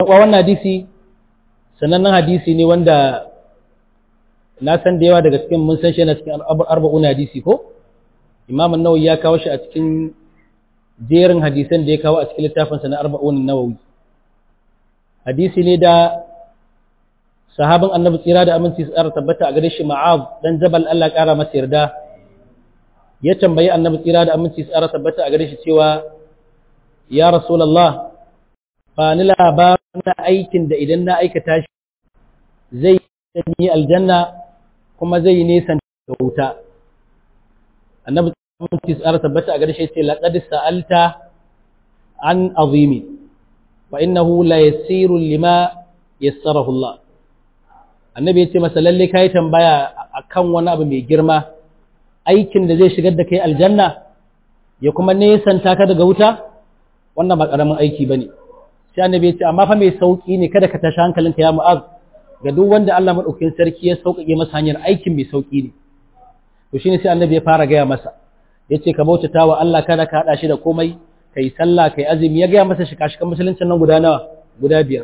wannan hadisi sanannen hadisi ne wanda na san da yawa daga cikin mun san shi na cikin arba'un hadisi ko imam an-nawawi ya kawo shi a cikin jerin hadisan da ya kawo a cikin littafinsa na arba'un nawawi hadisi ne da sahabin annabi tsira da aminci su tabbata a gare shi ma'az dan jabal Allah ƙara masa yarda ya tambayi annabi tsira da aminci su tabbata a gare shi cewa ya rasulullah ba ni labarin aikin da idan na aikata shi zai yi aljanna kuma zai yi nesan da wuta annabi aminci su tabbata a gare shi ce laqad sa'alta an azimi wa innahu la yasiru lima yassarahu Allah annabi ya ce masa lalle kai tambaya akan wani abu mai girma aikin da zai shigar da kai aljanna ya kuma nesanta ka daga wuta wannan ba karamin aiki bane sai annabi ya ce amma fa mai sauki ne kada ka tashi hankalinka ya mu'az ga duk wanda Allah madaukakin sarki ya sauƙaƙe masa hanyar aikin mai sauki ne to shine sai annabi ya fara gaya masa yace ka bautata wa Allah kada ka hada shi da komai kai sallah kai azumi ya gaya masa shika-shikan musuluncin nan guda nawa guda biyar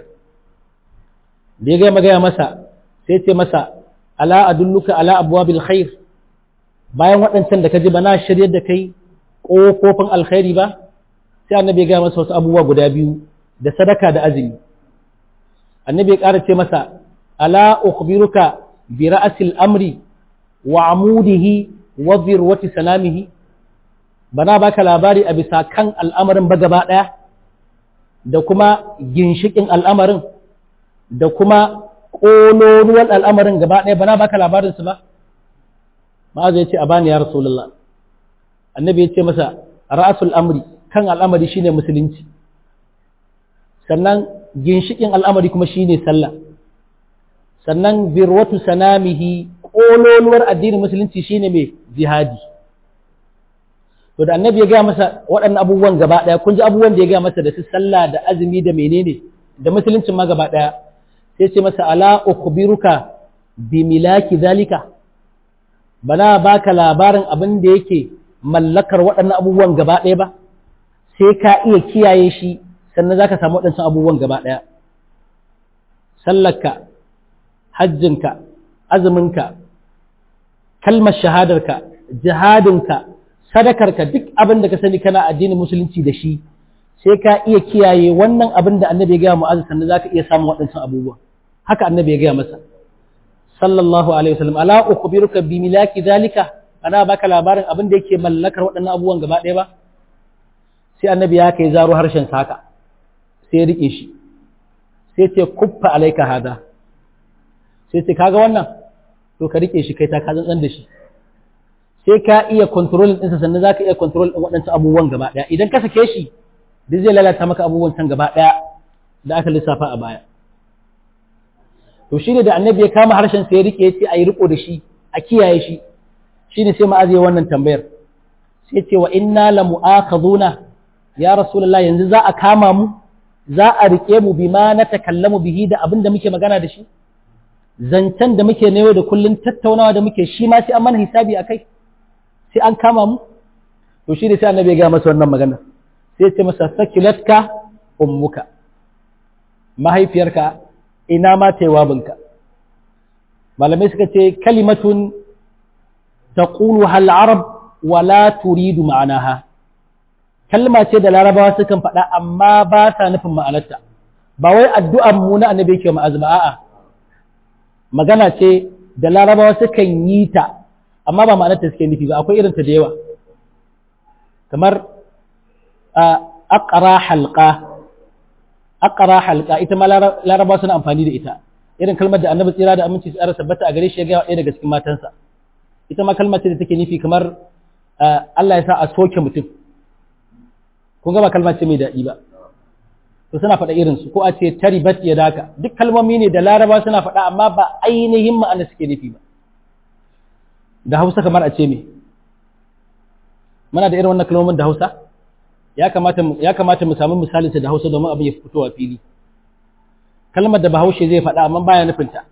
da ya gaya gaya masa sai ce masa ala adulluka ala abwabil khair bayan waɗancan da ka ji bana shiryar da kai ƙofofin alkhairi ba sai annabi ya gaya masa wasu abubuwa guda biyu da sadaka da azumi annabi ya ƙara ce masa ala ukhbiruka bi ra'sil amri wa amudihi wa zirwati salamihi bana baka labari a bisa kan al'amarin ba gaba ɗaya da kuma ginshikin al'amarin da kuma ƙololuwan al'amarin gaba ɗaya bana baka labarinsu ba ma'azu ya ce a bani ya rasulullah annabi ya ce masa ra'asul amri kan al'amari shine musulunci sannan ginshikin al'amari kuma shine sallah sannan birwatu sanamihi ƙololuwar addinin musulunci shine mai jihadi to da annabi ya gaya masa waɗannan abubuwan gaba ɗaya kun ji abubuwan da ya gaya masa da su sallah da azumi da menene da musuluncin ma gaba ɗaya sai ce masa ala ukhbiruka bi milaki zalika bana baka labarin abin da yake mallakar waɗannan abubuwan gaba ɗaya ba sai ka iya kiyaye shi sannan zaka samu waɗancan abubuwan gaba ɗaya sallarka hajjinka azuminka kalmar shahadarka jihadinka sadakarka duk abin da ka sani kana addinin musulunci da shi sai ka iya kiyaye wannan abin da annabi ya gaya mu'azz sannan zaka iya samun waɗancan abubuwa haka annabi ya gaya masa sallallahu alaihi wasallam ala ukhbiruka bi milaki zalika ana baka labarin abin da yake mallakar waɗannan abubuwan gaba ɗaya ba sai annabi ya kai zaro harshen saka sai ya rike shi sai ce kuffa alaika hada sai ce kaga wannan to ka rike shi kai ta ka zan da shi sai ka iya control ɗinsa sannan za ka iya control ɗin waɗancan abubuwan gaba ɗaya idan ka sake shi duk zai lalata maka abubuwan can gaba ɗaya da aka lissafa a baya to shine da annabi ya kama harshen sai ya rike ya ce a yi riko da shi a kiyaye shi shine sai ma'azi ya wannan tambayar sai ce wa inna la mu'akhaduna ya rasulullah yanzu za a kama mu za a rike mu bima na takallamu bihi da abin da muke magana da shi zancen da muke na da kullun tattaunawa da muke shi ma sai an mana hisabi a kai sai an kama mu to shi ne sai annabi ya gaya masa wannan magana sai ce masa sakilatka ummuka mahaifiyarka ina ma taiwabinka malamai suka ce kalimatun taqulu hal arab wa la turidu ma'anaha kalma ce da larabawa sukan faɗa amma ba ta nufin ma'anarta ba wai addu'an mu na annabi yake ma'azma a'a magana ce da larabawa sukan yi ta amma ba ma'anarta suke nufi ba akwai irinta da yawa kamar aqra halqa aqra halqa ita ma larabawa suna amfani da ita irin kalmar da annabi tsira da aminci su tabbata a gare shi ya ga ɗaya daga cikin matansa ita ma kalmar ce da take nufi kamar Allah ya sa a soke mutum kun ga ba kalmar ce mai daɗi ba to suna faɗa irin su ko a ce taribat ya daka duk kalmomi ne da laraba suna faɗa amma ba ainihin ma'ana suke nufi ba da hausa kamar a ce me muna da irin wannan kalmomin da hausa ya kamata ya kamata mu samu misalin da hausa domin abin ya fito a fili kalmar da bahaushe zai faɗa amma baya nufin ta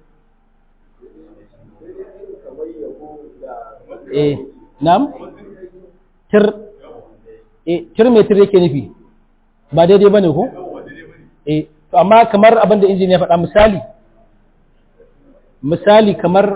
eh nam tir eh tir me tir yake nufi ba daidai bane ko eh to amma kamar abin da injiniya faɗa misali misali kamar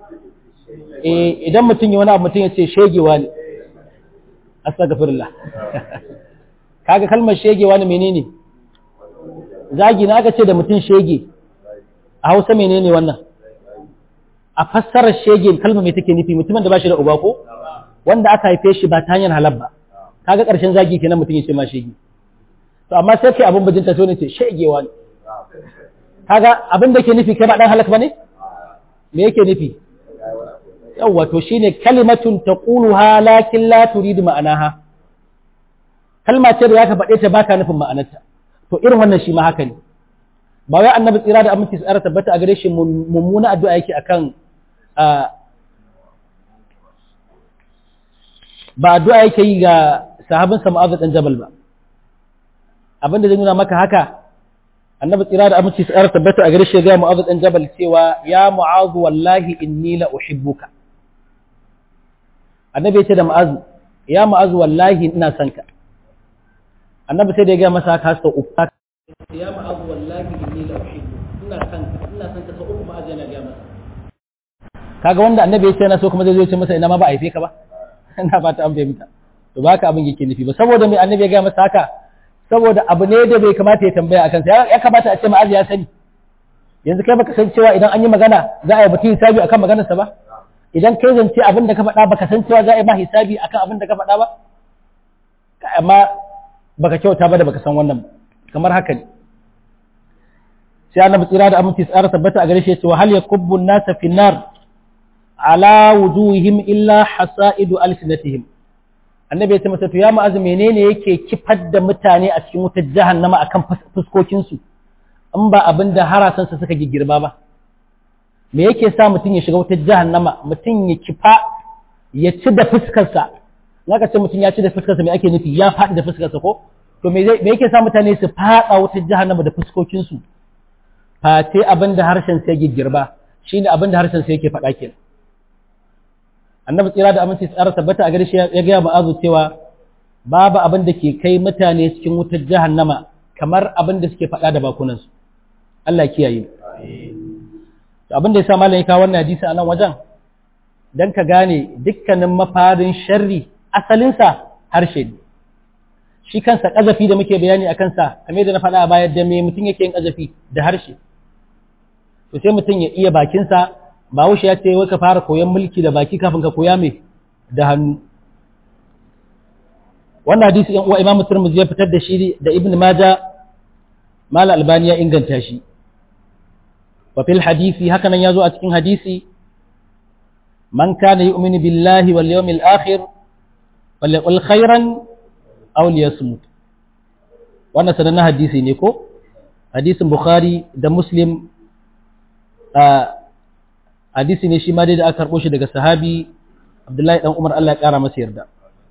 idan mutum yi wani abu mutum ya ce shegewa ne astagfirullah kaga kalmar shegewa ne menene zagi na aka ce da mutum shege a hausa menene wannan a fassarar shege kalmar mai take nufi mutumin da ba shi da uba ko wanda aka haife shi ba ta hanyar halal ba kaga ƙarshen zagi kenan mutum ya ce ma shege to amma sai kai abin bajinta to ne ce shegewa ne kaga abin da ke nufi kai ba dan halak bane me yake nufi yawwa to shine kalimatun taquluha lakin la turidu ma'anaha kalma ce da zaka faɗe ta baka nufin ma'anarta to irin wannan shi ma haka ne ba wai annabi tsira da aminci tsara tabbata a gare shi mummuna addu'a yake akan ba addu'a yake yi ga sahabin sa Mu'adh dan Jabal ba abinda zai nuna maka haka annabi tsira da aminci tsara tabbata a gare shi ga Mu'adh dan Jabal cewa ya Mu'adh wallahi inni la uhibbuka annabi ya ce da Mu'adh ya Mu'adh wallahi ina son ka annabi sai da ya ga masa haka sau uku ya Mu'adh wallahi inni la uhibbuka ina son ka ina son ka sau uku Mu'adh yana ga masa kaga wanda annabi ya ce na so kuma zai zo ya ce masa ina ma ba a haife ka ba ina ba ta an fahimta to ba ka abin yake nufi ba saboda mai annabi ya ga masa haka saboda abu ne da bai kamata ya tambaya akan sa ya kamata a ce ma'az ya sani yanzu kai baka san cewa idan an yi magana za a yi mutum hisabi akan maganar sa ba idan kai zance abin da ka faɗa baka san cewa za a yi ma hisabi akan abin da ka faɗa ba amma baka kyauta ba da baka san wannan kamar haka ne sai annabi tsira da aminci tsara tabbata a gare shi ya ce wa hal yakubbu an-nasa fi nar ala wujuhihim illa hasaidu alsinatihim annabi ya ce masa to ya ma'azu menene yake kifar da mutane a cikin wutar jahannama akan fuskokin su in ba abin da harasan su suka girba ba me yake sa mutum ya shiga wutar jahannama mutum ya kifa ya ci da fuskar sa naka ce mutum ya ci da fuskar sa me ake nufi ya faɗi da fuskar sa ko to me yake sa mutane su faɗa wutar jahannama da fuskokin su fate abin da harshen sai girba shine abin da harshen sai yake faɗa kenan annabi tsira da aminci tsara tabbata a gare shi ya gaya ma'azu cewa babu abin da ke kai mutane cikin wutar jahannama kamar abin da suke faɗa da bakunansu Allah kiyaye abin da ya sa malam ya kawo wannan hadisi a nan wajen dan ka gane dukkanin mafarin sharri asalinsa harshe ne shi kansa ƙazafi da muke bayani a kansa kamar da na faɗa a baya da me mutum yake yin ƙazafi da harshe to sai mutum ya iya bakinsa Bahaushe ya ce wai ka fara koyon mulki da baki kafin ka koya mai da hannu. Wannan hadisi ‘yan uwa Imam Turmuzi ya fitar da shi da Ibn Maja Mala Albani ya inganta shi. Wa fil hadisi haka nan ya zo a cikin hadisi man kana yu'minu billahi wal yawmil akhir falyaqul khairan aw liyasmut. Wannan sanannen hadisi ne ko? Hadisin Bukhari da Muslim hadisi ne shi ma dai da aka karɓo shi daga sahabi Abdullahi dan Umar Allah ya ƙara masa yarda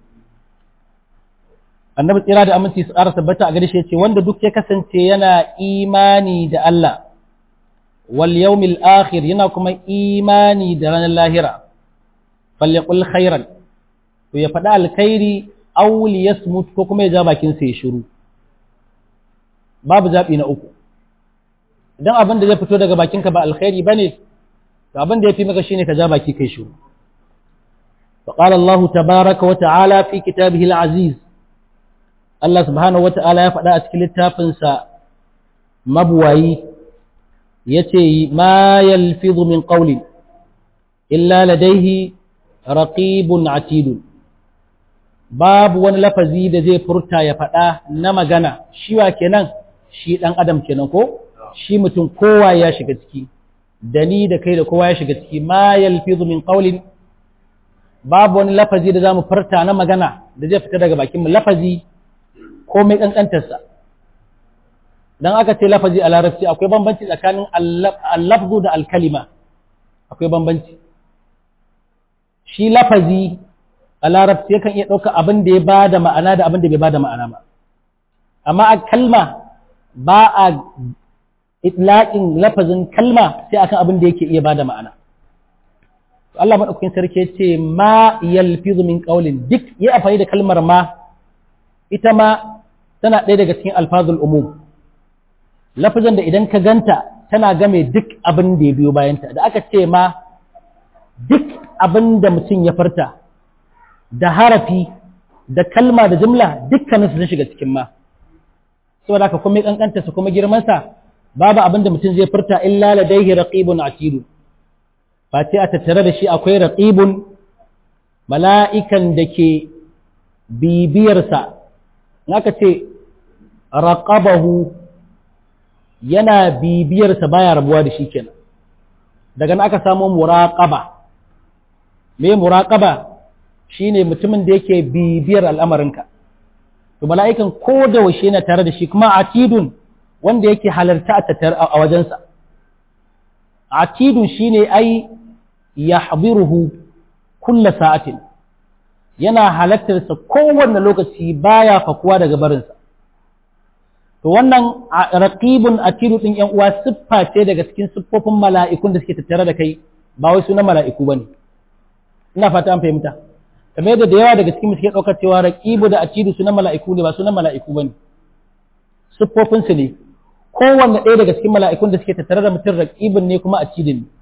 annabi tsira da aminci su ƙara tabbata a gare shi yace wanda duk ya kasance yana imani da Allah wal yawmil akhir yana kuma imani da ranar lahira falyaqul khairan to ya faɗa alkhairi aw liyasmut ko kuma ya ja bakin sa ya shiru babu zabi na uku idan abin da zai fito daga bakinka ba alkhairi bane to abin da yafi maka shine ka ja baki kai shiru فقال الله تبارك وتعالى في كتابه العزيز الله سبحانه وتعالى يفعل أتكل التافنسا مبوي يتي ما يلفظ من قول إلا لديه رقيب عتيد باب wani lafazi da zai furta ya faɗa na magana shi wa kenan shi ɗan adam kenan ko shi mutum kowa ya shiga ciki da ni da kai da kowa ya shiga ciki ma yalfizu min qawlin babu wani lafazi da za mu farta na magana da zai fita daga bakinmu lafazi ko mai ƙanƙantarsa don aka ce lafazi a larabci akwai bambanci tsakanin allafzu da alkalima akwai bambanci shi lafazi a larabci yakan iya ɗauka abin da ya ba da ma'ana da abin da bai ba da ma'ana ba amma a kalma ba a itlaƙin lafazin kalma sai akan abin da yake iya ba da ma'ana Allah maɗaukakin sarki ya ce ma yalfizu min ƙaulin duk ya amfani da kalmar ma ita ma tana ɗaya daga cikin alfazul umum lafazan da idan ka ganta tana game duk abin da ya biyo bayanta da aka ce ma duk abin da mutum ya farta da harafi da kalma da jimla dukkanin su sun shiga cikin ma saboda haka kuma kankanta su kuma girman sa babu abin da mutum zai furta illa ladaihi raqibun atidu ba ce a tattare da shi akwai raqibun mala'ikan da ke bibiyarsa in aka ce raqabahu yana bibiyarsa baya rabuwa da shi kenan daga nan aka samu muraqaba me muraqaba shine mutumin da yake bibiyar al'amarinka to mala'ikan ko da washe yana tare da shi kuma atidun wanda yake halarta a tattare a wajensa atidun shine ai yahdiruhu kulla sa'atin yana halartarsa kowanne lokaci baya fakuwa daga barinsa to wannan raqibun atidu din yan uwa siffa ce daga cikin siffofin mala'ikun da suke tattare da kai ba wai sunan mala'iku bane ina fata an fahimta kamar yadda da yawa daga cikin suke ɗaukar cewa raqibu da atidu sunan mala'iku ne ba sunan mala'iku bane siffofin su ne kowanne ɗaya daga cikin mala'ikun da suke tattare da mutum raqibun ne kuma atidun ne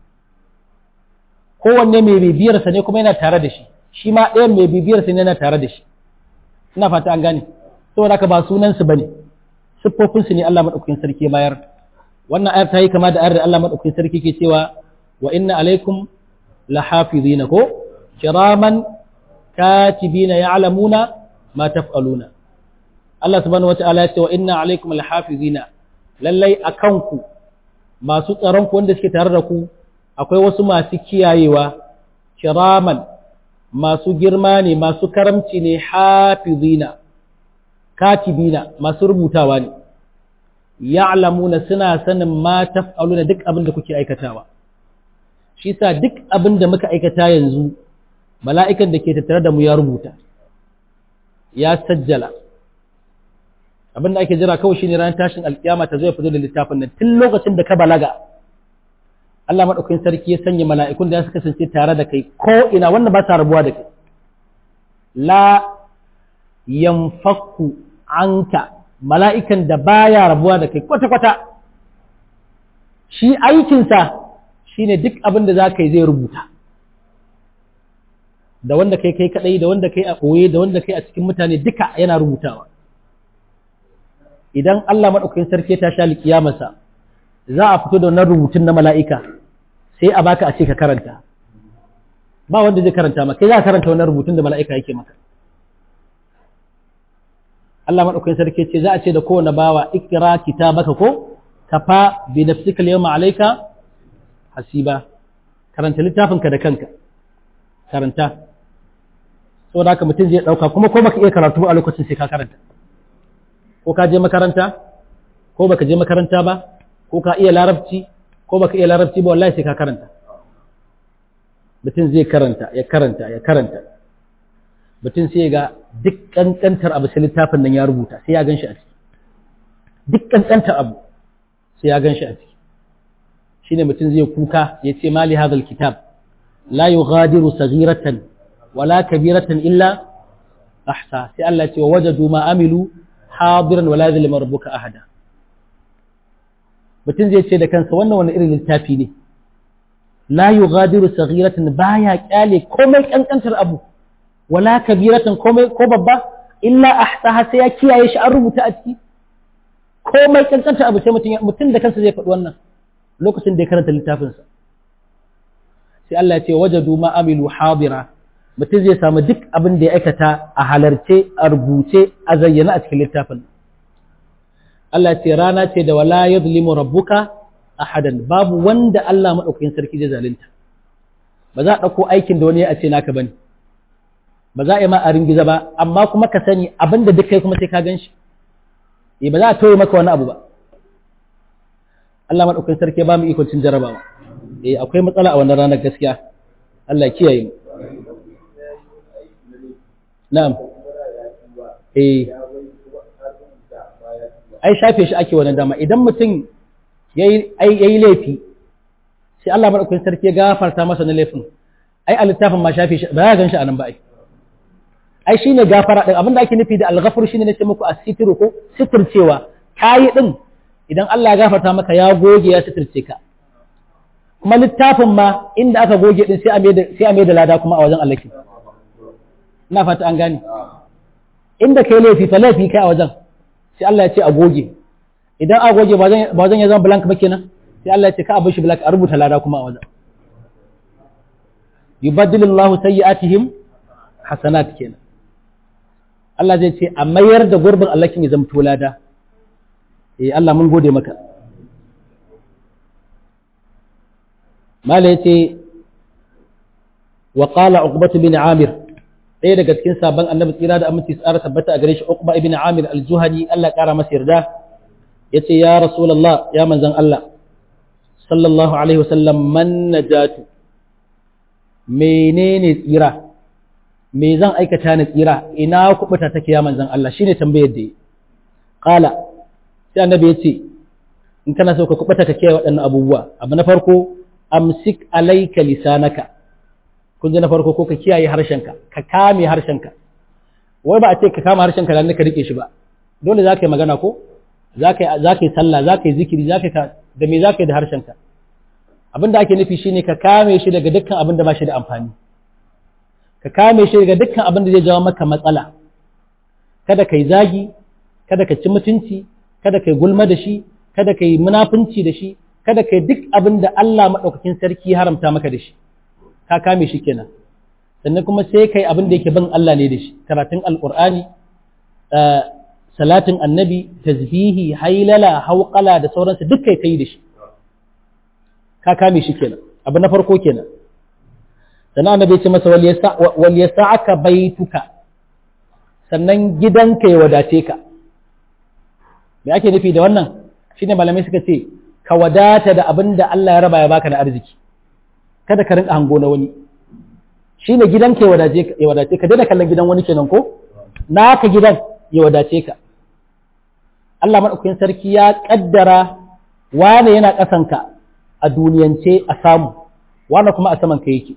kowanne mai bibiyar sa ne kuma yana tare da shi shi ma ɗayan mai bibiyar sa ne yana tare da shi ina fata an gane saboda haka ba sunan su bane siffofin su ne Allah madaukakin sarki bayar wannan ayar ta yi kama da ayar da Allah madaukakin sarki ke cewa wa inna alaikum lahafizina ko kiraman katibina ya'lamuna ma taf'aluna Allah subhanahu wata'ala ya ce wa inna alaikum lahafizina lallai akan ku masu tsaron ku wanda suke tare da ku akwai wasu masu kiyayewa kiraman masu girma ne masu karamci ne hafizina katibina masu rubutawa ne ya'lamuna suna sanin ma taf'aluna duk abin da kuke aikatawa shi sa duk abin da muka aikata yanzu mala'ikan da ke tattare da mu ya rubuta ya sajjala abin da ake jira kawai shine ranar tashin alkiyama ta zo ya fito da littafin nan tun lokacin da ka balaga Allah madaukakin sarki ya sanya mala'ikun da su kasance tare da kai ko ina wanda ba sa rabuwa da kai la yanfakku anka mala'ikan da baya rabuwa da kai kwata kwata shi aikinsa shine duk abin da za ka yi zai rubuta da wanda kai kai kadai da wanda kai a ɓoye da wanda kai a cikin mutane duka yana rubutawa idan Allah maɗaukakin sarki ta sha likiyamarsa za a fito da wannan rubutun na mala'ika sai a baka a ce ka karanta ba wanda zai karanta maka kai za a karanta wannan rubutun da mala'ika yake maka Allah maɗaukakin sarki ce za a ce da kowane bawa ikira kitabaka ko kafa bi nafsika al-yawma alayka hasiba karanta littafinka da kanka karanta saboda haka mutum zai dauka kuma ko baka iya karatu a lokacin sai ka karanta ko ka je makaranta ko baka je makaranta ba ko ka iya larabci ko baka iya larabci ba wallahi sai ka karanta mutum zai karanta ya karanta ya karanta mutum sai ga duk kankantar abu sai littafin nan ya rubuta sai ya gan shi a ciki duk kankantar abu sai ya gan shi a ciki shine mutum zai kuka ya ce mali hadal kitab la yughadiru saghiratan wala kabiratan illa ahsa sai Allah ce wajadu ma amilu hadiran wala yadhlimu rabbuka ahada mutum zai ce da kansa wannan wani irin littafi ne la yughadiru saghiratan baya kyale komai kankantar abu wala kabiratan komai ko babba illa ahsaha sai ya kiyaye shi an rubuta a ciki komai kankantar abu sai mutum da kansa zai faɗi wannan lokacin da ya karanta littafinsa sai Allah ya ce wajadu ma amilu hadira mutum zai samu duk abin da ya aikata a halarce a rubuce a zayyana a cikin littafin Allah ce rana ce da wala yadhlimu rabbuka ahadan babu wanda Allah madaukakin sarki zai zalunta ba za a dauko aikin da wani ya ce naka bane ba za a yi ma a ringiza ba amma kuma ka sani abin da duk kai kuma sai ka gan shi ba za a toye maka wani abu ba Allah maɗaukakin sarki ba mu ikon cin jarabawa eh akwai matsala a wannan ranar gaskiya Allah ya kiyaye mu na'am eh ai shafe shi ake wannan dama idan mutum yayi yayi laifi sai Allah maɗaukakin sarki ya gafarta masa na laifin ai a littafin ma shafe shi ba ya gan shi a nan ba ai ai shine gafara din abinda ake nufi da al-ghafur shine nace muku as-sitru ko sitircewa kayi din idan Allah ya gafarta maka ya goge ya suturce ka kuma littafin ma inda aka goge din sai a mai da sai a mai da lada kuma a wajen Allah ke ina fata an gane inda kai laifi fa laifi kai a wajen sai Allah ya ce a goge idan a goge ba wajen ya zama blank ba kenan sai Allah ya ce ka a bar shi blank a rubuta lada kuma a wajen yubaddilu Allahu sayyi'atihim hasanat kenan Allah zai ce a mayar da gurbin Allah kin ya zama lada eh Allah mun gode maka mala yace wa qala uqbah bin amir ɗaya daga cikin sabon annabi tsira da aminci tsara tabbata a gare shi uqba ibn amir al-juhani Allah kara masa yarda yace ya rasulullah ya manzon Allah sallallahu alaihi wasallam man najatu menene tsira me zan aikata na tsira ina kubuta take ya manzon Allah shine tambayar da yi qala sai annabi yace in kana so ka kubuta ka kiyaye waɗannan abubuwa abu na farko amsik alayka lisanaka kun ji na farko ko ka kiyaye harshenka ka kame harshenka wai ba a ce ka kama harshenka dan ka rike shi ba dole za ka yi magana ko za ka yi sallah za ka yi zikiri za ka da me za ka yi da harshenka abin da ake nufi shine ka kame shi daga dukkan abin da ba shi da amfani ka kame shi daga dukkan abin da zai jawo maka matsala kada ka yi zagi kada ka ci mutunci kada ka yi gulma da shi kada ka yi munafunci da shi kada ka yi duk abin da Allah maɗaukakin sarki haramta maka da shi ka kame shi kenan sannan kuma sai kai abin da yake bin Allah ne da shi karatun alqur'ani salatin annabi tasbihi hailala hauqala da sauransu duk kai kai da shi ka kame shi kenan abu na farko kenan sannan annabi ya ce masa wal yasa'aka baituka sannan gidanka ya wadace ka me ake nufi da wannan shine malamai suka ce ka wadata da abin da Allah ya raba ya baka na arziki kada ka rinka hango na wani shi ne gidan ka ya wadace ka daina kallon gidan wani kenan ko naka gidan ya wadace ka Allah maɗaukakin sarki ya ƙaddara wane yana ƙasanka a duniyance a samu wane kuma a saman ka yake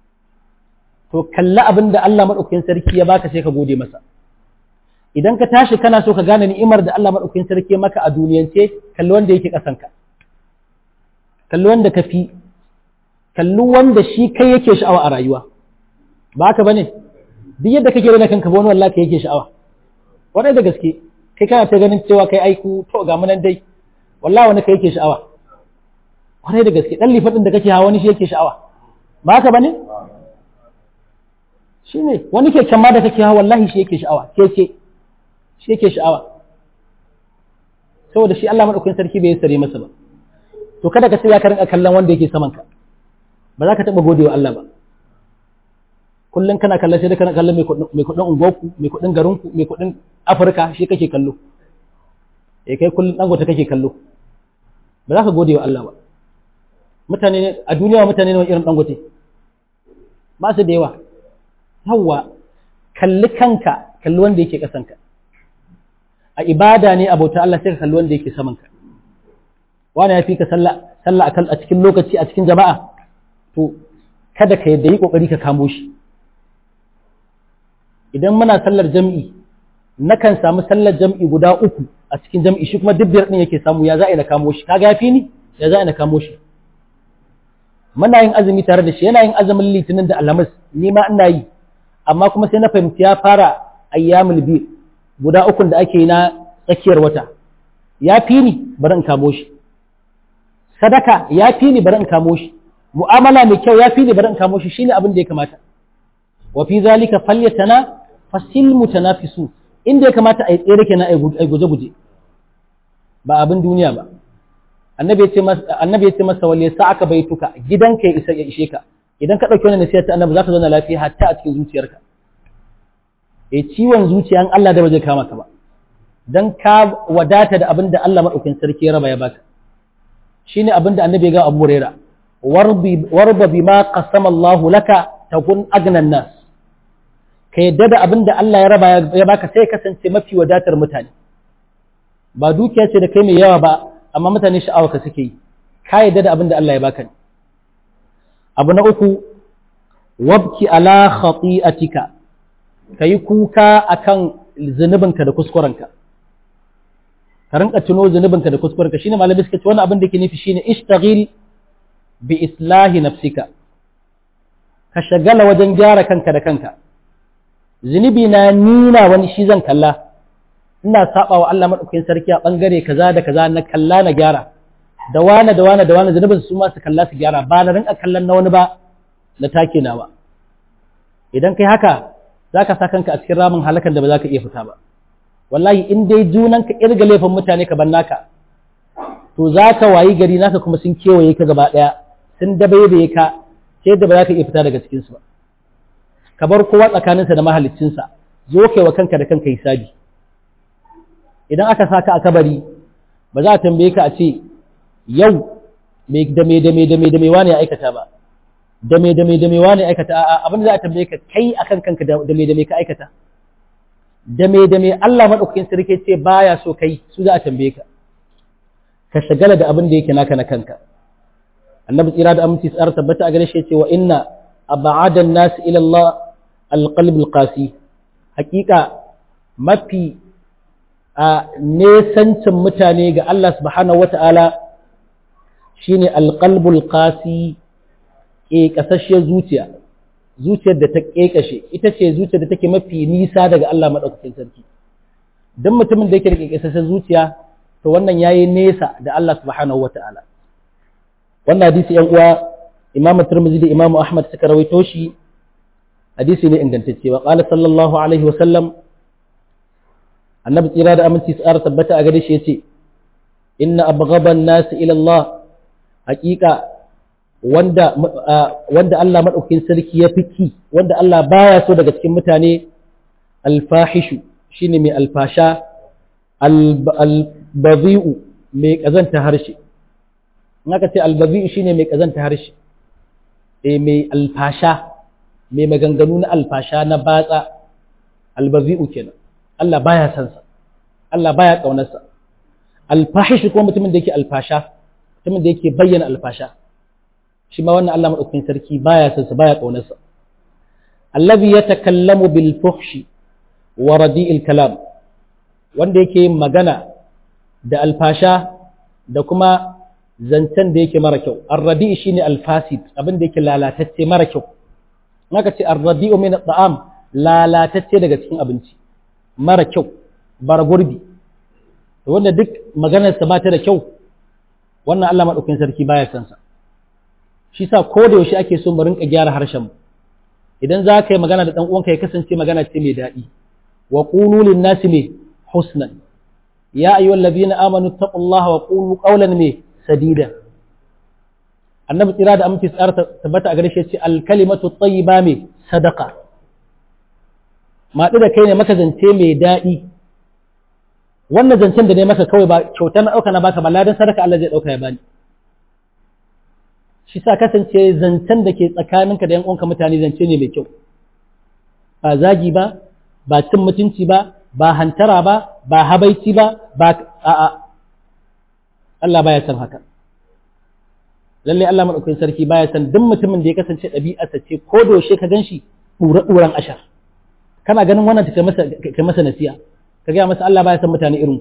to kalli abin da Allah maɗaukakin sarki ya baka sai ka gode masa idan ka tashi kana so ka gane ni'imar da Allah maɗaukakin sarki ya maka a duniyance kalli wanda yake ƙasanka kalli wanda ka fi kalli wanda shi kai yake sha'awa a rayuwa ba haka bane duk yadda kake rena kanka ba wani wallahi kai yake sha'awa wadai da gaske kai kana ta ganin cewa kai aiku to ga munan dai wallahi wani kai yake sha'awa wadai da gaske dan lifadin da kake hawa wani shi yake sha'awa ba haka bane shine wani ke can ma da kake hawa wallahi shi yake sha'awa keke shi yake sha'awa saboda shi Allah madaukakin sarki bai sare masa ba to kada ka sai ya karin kallon wanda yake saman ka ba za ka taɓa gode wa Allah ba kullum kana kallon sai da kana kallon mai kuɗin unguwarku mai kuɗin garinku mai kuɗin afirka shi kake kallo ya kai kullum dangote kake kallo ba za ka gode wa Allah ba mutane a duniya mutane ne irin dangote ba su da yawa yawwa kalli kanka kalli wanda yake ƙasanka a ibada ne abota Allah sai ka kalli wanda yake samanka wani ya fi ka sallah a cikin lokaci a cikin jama'a to kada ka yadda yi kokari ka kamo shi idan muna sallar jam'i nakan samu sallar jam'i guda uku a cikin jam'i shi kuma duk biyar din yake samu ya za a na kamo shi kaga yafi ni ya za a na kamo shi muna yin azumi tare da shi yana yin azumin litinin da alhamis ni ma ina yi amma kuma sai na fahimci ya fara ayyamul bi guda ukun da ake yi na tsakiyar wata ya fi ni bari in kamo shi sadaka ya fi ni bari in kamo shi mu'amala mai kyau ya fi ni bari in kamo shi shine abin da ya kamata wa fi zalika falyatana fasil mutanafisu inda ya kamata a yi tsere kenan a guje guje ba abin duniya ba annabi ya ce masa annabi ya ce masa wal yasa'aka baituka gidanka ya isa ya ishe ka idan ka dauki wannan nasiha ta annabi zaka zauna lafiya hatta a cikin zuciyarka eh ciwon zuciya an Allah da ba zai kama ka ba dan ka wadata da abin da Allah madaukakin sarki ya raba ya baka shine abin da annabi ya ga Abu Hurairah warba bima qasama Allah laka takun agnan nas ka yadda da abin da Allah ya raba ya baka sai kasance mafi wadatar mutane ba dukiya ce da kai mai yawa ba amma mutane sha'awa ka suke yi ka yadda da abin da Allah ya baka ne abu na uku wabki ala khati'atika kayi kuka akan zunubinka da kuskurenka ka rinka tuno zunubinka da kuskurenka shine malami suka ce wannan abin da ke nufi shine ishtaghil bi islahi nafsika ka shagala wajen gyara kanka da kanka zunubi na nina wani shi zan kalla ina saba wa Allah madaukakin sarki a bangare kaza da kaza na kalla na gyara da wane da wane da wane zunubin su ma su kalla su gyara ba na rinka kallon na wani ba na take nawa idan kai haka zaka sa kanka a cikin ramin halakan da ba za ka iya fita ba wallahi in dai junanka irga laifin mutane ka ban naka to za ka wayi gari naka kuma sun kewaye ka gaba ɗaya sun dabaibaye ka sai da ba za ka iya fita daga cikinsu ba ka bar kowa tsakaninsa da mahaliccinsa zo kai wa kanka da kanka hisabi idan aka saka a kabari ba za a tambaye ka a ce yau da me da me da me da me wani ya aikata ba da me da me da me wani ya aikata a'a abin da za a tambaye ka kai akan kanka da me da me ka aikata da me da me Allah madaukakin sarki ce baya so kai su za a tambaye ka ka shagala da abin da yake naka na kanka annabi tsira da aminci tsara tabbata a gare shi yace wa inna ab'ada an-nas ila Allah al-qalb al-qasi hakika mafi a nesancin mutane ga Allah subhanahu wata'ala shine al-qalb al-qasi ke kasashiyar zuciya zuciyar da ta kekashe ita ce zuciyar da take mafi nisa daga Allah madaukakin sarki dan mutumin da yake da kekasashiyar zuciya to wannan yayi nesa da Allah subhanahu wata'ala wannan hadisi yan uwa Imam Tirmidhi da Imam Ahmad suka rawaito shi hadisi ne ingantacce wa qala sallallahu alaihi wa sallam annabi tsira da aminci tsara tabbata a gare shi yace inna abghaban nas ila Allah haqiqa wanda wanda Allah madaukakin sarki ya fiki wanda Allah baya so daga cikin mutane alfahishu shine mai alfasha albazi'u mai kazanta harshe in aka ce albazi'u shine mai kazanta harshe eh mai alfasha mai maganganu na alfasha na batsa albazi'u kenan Allah baya san sa Allah baya kaunar sa alfahish ko mutumin da yake alfasha mutumin da yake bayyana alfasha shi ma wannan Allah madaukakin sarki baya san sa baya kaunar sa allazi yatakallamu bil fuhshi wa radi'il kalam wanda yake yin magana da alfasha da kuma zancen da yake mara kyau arradi shine alfasid abin da yake lalatacce mara kyau naka ce arradi min at'am lalatacce daga cikin abinci mara kyau bara gurbi wanda duk maganar sa ba ta da kyau wannan Allah madaukakin sarki baya san sa shi sa ko da yaushe ake so mu rinka gyara harshen mu idan za ka yi magana da dan uwanka ya kasance magana ce mai daɗi wa qulu lin nasi ne husnan ya ayyuhal ladina amanu taqullaha wa qulu qawlan me sadida annabi tsira da aminci tsara tabbata a gare shi ce alkalimatu tayyiba me sadaqa maɗu da kai ne maka zance mai daɗi wannan zancen da ne maka kawai ba kyautar na ɗauka na baka ba ladan sadaka Allah zai ɗauka ya bani shi sa kasance zancen da ke tsakaninka da yan uwanka mutane zance ne mai kyau ba zagi ba ba cin mutunci ba ba hantara ba ba habaici ba ba a'a Allah baya san haka lalle Allah madaukakin sarki baya san duk mutumin da ya kasance ɗabi'arsa ce ko doshe ka ganshi ɗura ɗuran ashar kana ganin wannan ta masa kai masa nasiya ka gaya masa Allah baya san mutane irin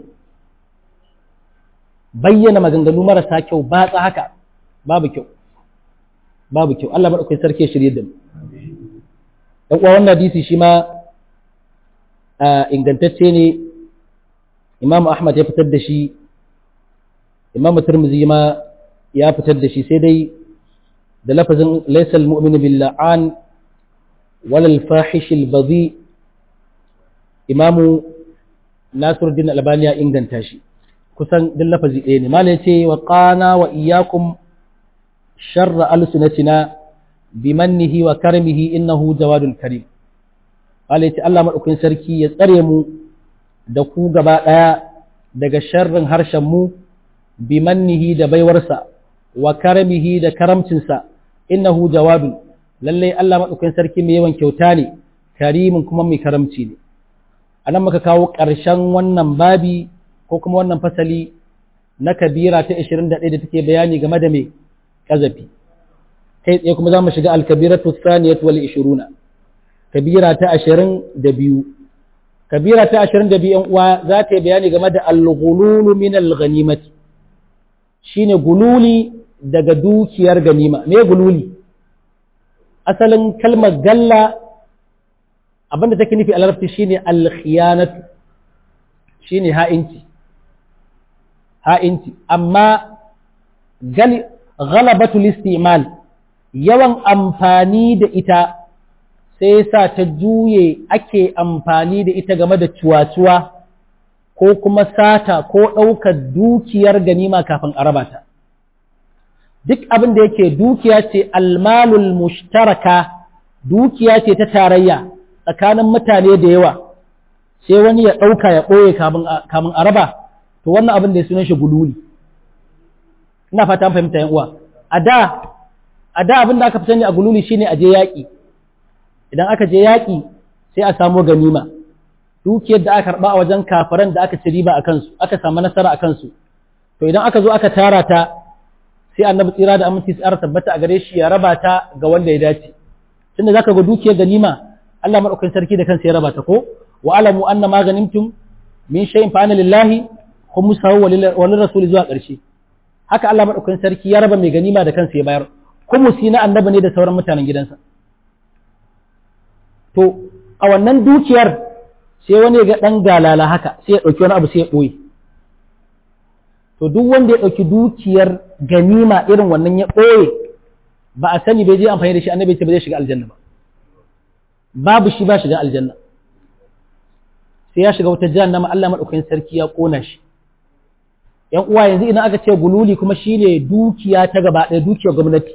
bayyana maganganu marasa kyau ba tsa haka babu kyau babu kyau Allah madaukakin sarki ya shirye da mu dan uwa wannan hadisi shi ma ingantacce ne Imam Ahmad ya fitar da shi Imam Tirmidhi ma ya fitar da shi sai dai da lafazin laysa al-mu'minu bil la'an wala al-fahish al-badhi Imam Nasiruddin Albani ya inganta shi kusan duk lafazi ɗaya ne malai ce wa qana wa iyyakum sharra alsunatina bimannihi wa karmihi innahu jawadul karim malai ce Allah madaukakin sarki ya tsare mu da ku gaba ɗaya daga sharrin harshen mu bimannihi da baiwarsa wa karamihi da karamcinsa innahu jawadun lallai Allah madaukakin sarki mai yawan kyauta ne karimin kuma mai karamci ne anan muka kawo ƙarshen wannan babi ko kuma wannan fasali na kabira ta 21 da take bayani game da mai kazafi kai tsaye kuma za mu shiga alkabiratu thaniyat wal 20 kabira ta 22 kabira ta 22 yan uwa za ta yi bayani game da al-ghululu min al-ghanimati shine gululi daga dukiyar ganima me gululi asalin kalmar galla abinda take nufi a larabci shine al-khiyanatu shine ha'inci ha'inci amma gali ghalabatul istimal yawan amfani da ita sai sa ta juye ake amfani da ita game da cuwa-cuwa ko kuma sata ko ɗaukar dukiyar ganima kafin a raba ta duk abin da yake dukiya ce almalul mushtaraka dukiya ce ta tarayya tsakanin mutane da yawa sai wani ya ɗauka ya ɓoye kamun a raba to wannan abin da ya sunan shi gululi ina fata fahimta yan uwa a da a da abin da aka fi sani a gululi shine a je yaƙi idan aka je yaƙi sai a samo ganima dukiyar da aka karɓa a wajen kafiran da aka ci riba a kansu aka samu nasara a kansu to idan aka zo aka tara ta sai annabi tsira da aminci tsara tabbata a gare shi ya raba ta ga wanda ya dace tunda zaka ga dukiyar ganima Allah madaukakin sarki da kansa ya raba ta ko wa alamu anna ma ganimtum min shay'in fa ana lillahi khumsuhu wa lirrasul zuwa ƙarshe haka Allah madaukakin sarki ya raba mai ganima da kansa ya bayar khumsi na annabi ne da sauran mutanen gidansa to a wannan dukiyar sai wani ga dan galala haka sai ya dauki wani abu sai ya boye to duk wanda ya ɗauki dukiyar ganima irin wannan ya ɓoye ba a sani bai je amfani da shi annabi ce ba zai shiga aljanna ba babu shi ba shiga aljanna sai ya shiga wata jahannama Allah madaukakin sarki ya kona shi yan uwa yanzu idan aka ce gululi kuma shine dukiya ta gaba ɗaya dukiyar gwamnati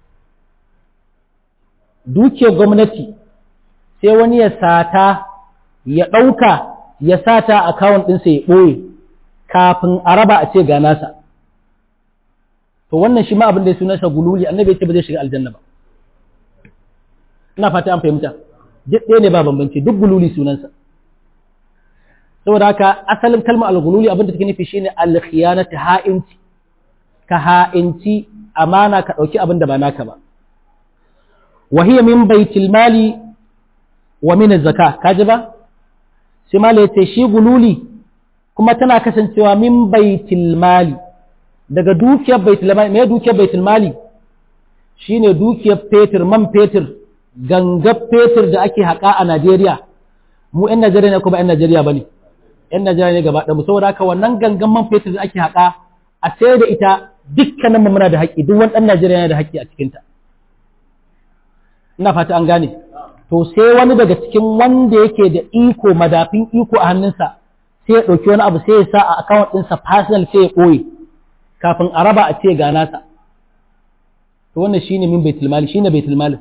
dukiyar gwamnati sai wani ya sata ya ɗauka ya sata akawun ɗinsa ya ɓoye kafin a raba a ce ga nasa to wannan shi ma abin da ya sunansa gululi annabi ya ce ba zai shiga aljanna ba ina fata an fahimta duk ɗaya ne ba bambanci duk gululi sunansa saboda haka asalin kalmar al-gululi abin da take nufi shine al-khiyanatu ha'inci ka ha'inci amana ka ɗauki abin da ba naka ba wa hiya min baitil mali wa min az-zakah kaji ba sai mala yace shi gululi kuma tana kasancewa min baitul mali daga dukiyar baitul mali me dukiyar baitul mali shine dukiyar fetur man fetur gangar fetur da ake haƙa a Najeriya mu ƴan Najeriya ne kuma ƴan Najeriya bane ƴan Najeriya ne gaba ɗaya saboda haka wannan gangan man fetur da ake haƙa a sai da ita dukkanin mu muna da haƙƙi duk wani ɗan Najeriya yana da haƙƙi a cikin ta ina fata an gane to sai wani daga cikin wanda yake da iko madafin iko a hannunsa sai ya ɗauki wani abu sai ya sa a akawun ɗinsa personal sai ya ɓoye kafin a raba a ce ga nasa to wannan shine min baitul mali shine baitul mali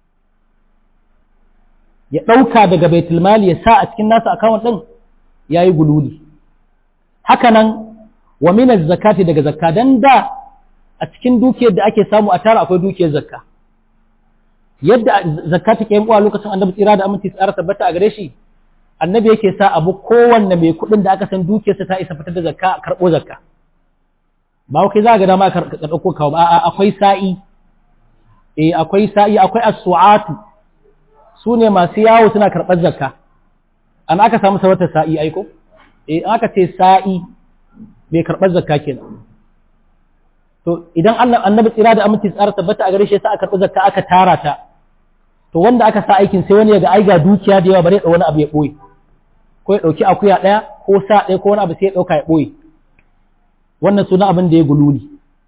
ya ɗauka daga baitul mali ya sa a cikin nasa akawun ɗin ya yi gululi haka nan wa min zakati daga zakka dan da a cikin dukiyar da ake samu a tara akwai dukiyar zakka yadda zakka take yin uwa lokacin annabi tsira da aminci tsara tabbata a gare shi annabi yake sa abu kowanne mai kuɗin da aka san dukiyarsa ta isa fitar da zakka a karɓo zakka ba kai za ga dama ka ɗauko kawo ba akwai sa'i eh akwai sa'i akwai as-su'atu su ne masu yawo suna karɓar zakka an aka samu sabata sa'i aiko eh an aka ce sa'i mai karɓar zakka kenan to idan annabi tsira da aminci tsara tabbata a gare shi sa aka karɓi zakka aka tara ta to wanda aka sa aikin sai wani ya ga ai ga dukiya da yawa bare da wani abu ya ɓoye ko ya ɗauki akuya ɗaya ko sa ɗaya ko wani abu sai ya ɗauka ya ɓoye wannan suna abin da ya gululi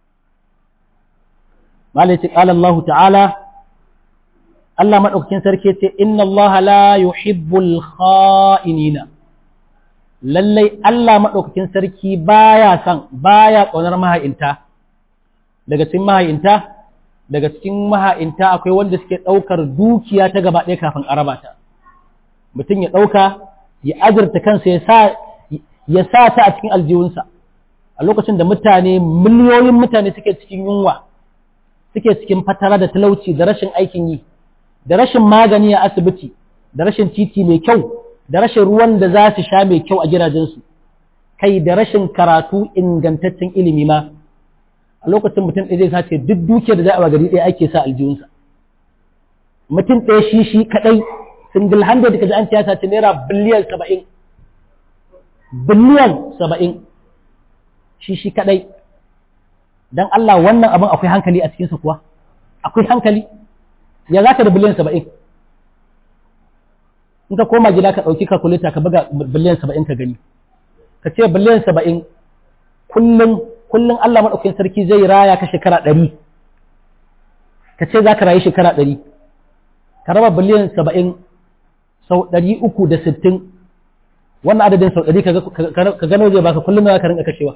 malai ce ƙala Allah ta'ala Allah maɗaukakin sarki ce inna Allah la yuhibbul kha'inina lallai Allah maɗaukakin sarki baya son baya ƙaunar maha'inta daga cikin maha'inta daga cikin maha'inta akwai wanda suke ɗaukar dukiya ta gaba ɗaya kafin a raba ta mutum ya ɗauka ya azurta kansa ya sa ta a cikin aljihunsa a lokacin da mutane miliyoyin mutane suke cikin yunwa suke cikin fatara da talauci da rashin aikin yi da rashin magani a asibiti da rashin titi mai kyau da rashin ruwan da za su sha mai kyau a gidajensu kai da rashin karatu ingantaccen ilimi ma a lokacin mutum ɗaya zai sace duk dukiyar da za a gari ɗaya ake sa aljihunsa mutum ɗaya shi shi kaɗai single handed kaji an tiyata ce naira biliyan saba'in biliyan saba'in shi shi kadai don Allah wannan abin akwai hankali a cikinsa kuwa akwai hankali ya za ka da biliyan saba'in in ka koma gida ka ɗauki kalkuleta ka buga biliyan saba'in ka gani ka ce biliyan saba'in kullum kullum Allah maɗaukin sarki zai raya ka shekara ɗari ka ce za ka rayu shekara ɗari ka raba biliyan saba'in sau ɗari uku da sittin wannan adadin sau ɗari ka gano zai baka kullum ya ka rinka kashewa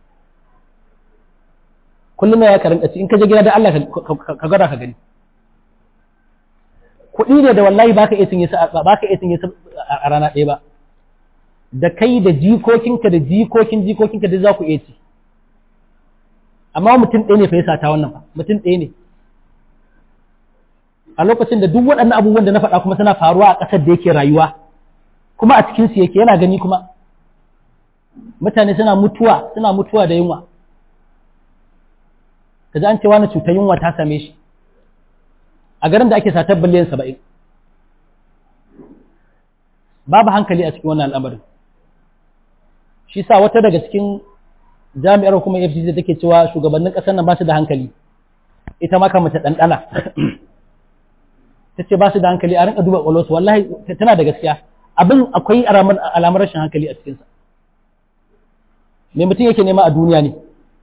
kullum ya ka rinka ci in ka je gida da Allah ka gwada ka gani kuɗi ne da wallahi baka iya cinye baka iya cinye a rana ɗaya ba da kai da jikokinka da jikokin jikokinka duk za ku iya ci amma mutum ɗaya ne fa ya sata wannan ba mutum ɗaya ne a lokacin da duk waɗannan abubuwan da na faɗa kuma suna faruwa a ƙasar da yake rayuwa kuma a cikinsu yake yana gani kuma mutane suna mutuwa suna mutuwa da yunwa ka ji an ce wani cutar yunwa ta same shi a garin da ake satar biliyan saba'in babu hankali a cikin wannan al'amarin shi sa wata daga cikin jami'ar hukumar fcc take cewa shugabannin ƙasar nan ba su da hankali ita ma kamata ɗanɗana ta ce ba su da hankali a rinka duba ƙwalwarsu wallahi tana da gaskiya abin akwai alamar rashin hankali a cikinsa me mutum yake nema a duniya ne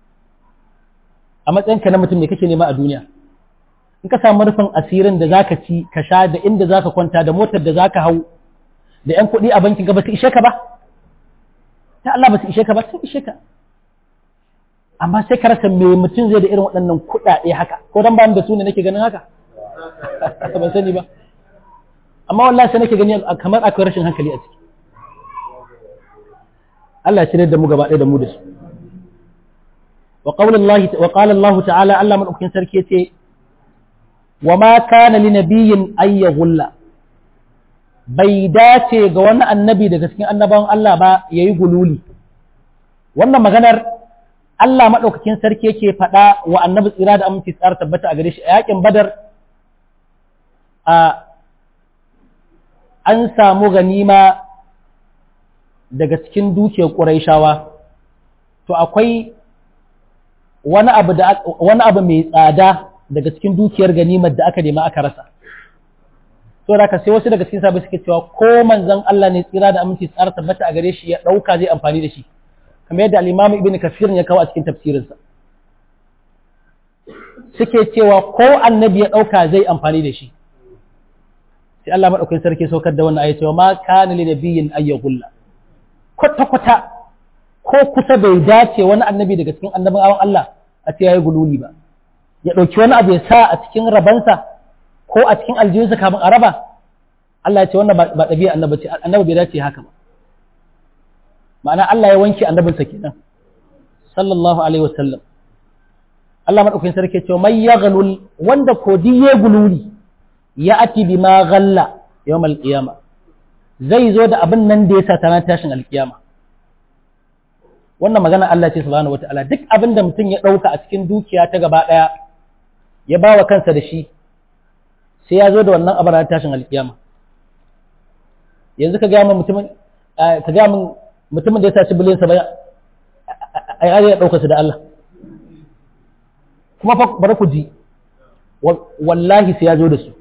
a matsayinka na mutum ne kake nema a duniya in ka samu rufin asirin da zaka ci ka sha da inda zaka kwanta da motar da zaka hau da yan kuɗi a bankin ka ba su ishe ka ba ta Allah ba su ishe ka ba sun ishe ka amma sai ka rasa me mutum zai da irin waɗannan kuɗaɗe haka ko dan ba da su ne nake ganin haka ban sani ba amma wallahi sai nake gani kamar akwai rashin hankali a ciki Allah ya da mu gaba ɗaya da mu da su wa qawlullahi wa qala Allah ta'ala Allah madaukakin sarki yace wa ma kana li nabiyyin ay yaghulla bai dace ga wani annabi daga cikin annabawan Allah ba yayi gululi wannan maganar Allah madaukakin sarki yake faɗa wa annabi tsira da aminci tsara tabbata a gare shi a yakin badar a an samu ganima daga cikin dukiyar ƙuraishawa to akwai wani abu da wani abu mai tsada daga cikin dukiyar ganimar da aka nema aka rasa to da sai wasu daga cikin sabai suke cewa ko manzon Allah ne tsira da aminci tsara tabbata a gare shi ya dauka zai amfani da shi kamar yadda al-Imam Ibn Kathir ya kawo a cikin tafsirinsa suke cewa ko annabi ya dauka zai amfani da shi sai Allah madaukakin sarki saukar da wannan ayat cewa ma kana li nabiyyin ayyahulla kwata kwata ko kusa bai dace wani annabi daga cikin annabawan Allah a ce yayi gululi ba ya dauki wani abu ya sa a cikin rabansa ko a cikin aljihunsa kafin a raba Allah ya ce wannan ba ɗabi'a annabi ce annabi bai dace haka ba ma'ana Allah ya wanke annabinsa kenan sallallahu alaihi wasallam Allah madaukakin sarki ya ce mai yaghlul wanda ko diye gululi ya ati bi ma ghalla yawm al-qiyama zai zo da abin nan da ya sa tana tashin alkiyama wannan magana Allah ce subhanahu wataala duk abin da mutum ya dauka a cikin dukiya ta gaba daya ya bawa kansa da shi sai ya zo da wannan abin tashin alkiyama yanzu ka ga min mutumin ka ga min mutumin da ya saci biliyan saba'in ai ya dauka su da Allah kuma fa bari ku ji wallahi sai ya zo da su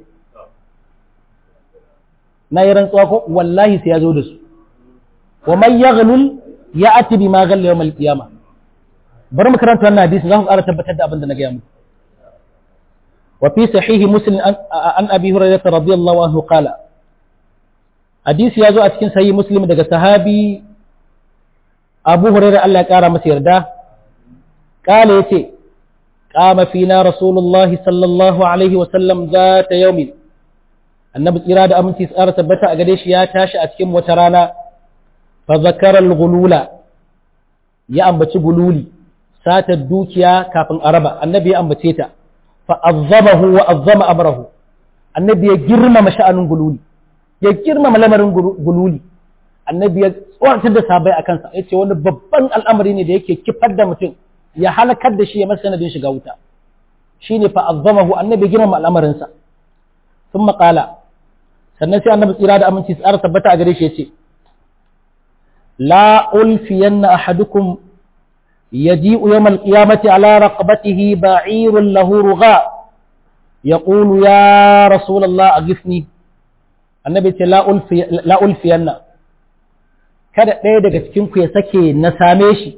na yi rantsuwa ko wallahi sai ya zo da su wa man yaghlul ya'ti bima ghalla yawm al-qiyamah bari mu karanta wannan hadisi za mu ƙara tabbatar da abin da na gaya muku wa fi sahihi muslim an abi hurairah radiyallahu anhu qala hadisi ya zo a cikin sahihi muslim daga sahabi abu hurairah Allah ya ƙara masa yarda qala yace qama fina rasulullahi sallallahu alaihi wa sallam zata yawmin annabi tsira da aminci tsara tabbata a gare shi ya tashi a cikin wata rana fa zakara al-ghulula ya ambaci gululi sata dukiya kafin araba annabi ya ambace ta fa azzamahu wa azzama amrahu annabi ya girmama sha'anin gululi ya girmama lamarin gululi annabi ya tsoratar da sabai a kansa ya ce wani babban al'amari ne da yake kifar da mutum ya halakar da shi ya masa sanadin shiga wuta shine fa azzamahu annabi ya girmama al'amarinsa sun maƙala sannan sai annabi tsira da aminci tsara tabbata a gare shi ya ce la ulfiyanna ahadukum yaji'u yawmal qiyamati ala raqabatihi ba'irun lahu rugha yaqulu ya rasulullah aghithni annabi ce la ulfi la ulfiyanna kada ɗaya daga cikin ku ya sake na same shi